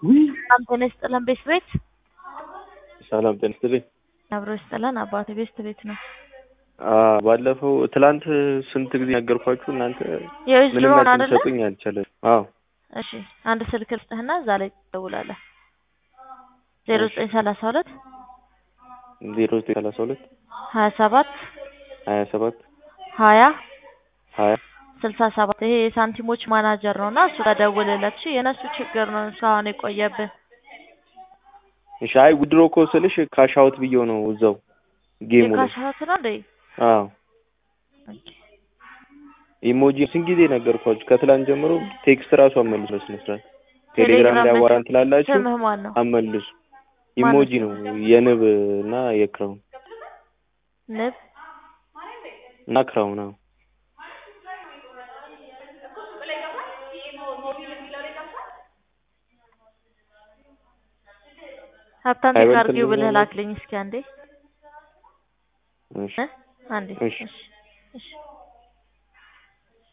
ሰላም ጤና ይስጥልን ቤት ቤት ሰላም ጤና ይስጥልኝ። አብሮ ይስጥልን አባቴ ቤት ቤት ነው። አዎ፣ ባለፈው ትላንት ስንት ጊዜ ነገርኳችሁ እናንተ የዩዝ ምንም ድሮን መልስ አይደለ? ልትሰጡኝ አልቻለም። አዎ እሺ አንድ ስልክ ልስጥህና እዛ ላይ ትደውላለህ። ዜሮ ዘጠኝ ሰላሳ ሁለት ዜሮ ዘጠኝ ሰላሳ ሁለት ሀያ ሰባት ሀያ ሰባት ሀያ ሀያ ስልሳ ሰባት ይሄ የሳንቲሞች ማናጀር ነው እና እሱ ጋር ደውልለት። እሺ የእነሱ ችግር ነው እስካሁን የቆየብህ። እሺ። አይ ውድሮ እኮ ስልሽ ካሻውት ብዬው ነው እዛው ጌሙ ላይ። የካሻት ነው እንዴ? አዎ ኢሞጂ ስንት ጊዜ ነገርኳችሁ? ከትላንት ጀምሮ ቴክስት ራሱ አመልሱ በስነ ስርዓት ቴሌግራም ላይ አዋራን ትላላችሁ፣ ስምህ ማን ነው? አመልሱ። ኢሞጂ ነው የንብ እና የክራውን ንብ እና ክራውን። አዎ ሀብታም አይበልጥም አድርጊው ብለህ ነው? ላክልኝ እስኪ አንዴ እሺ እ አንዴ እሺ። እሺ እሺ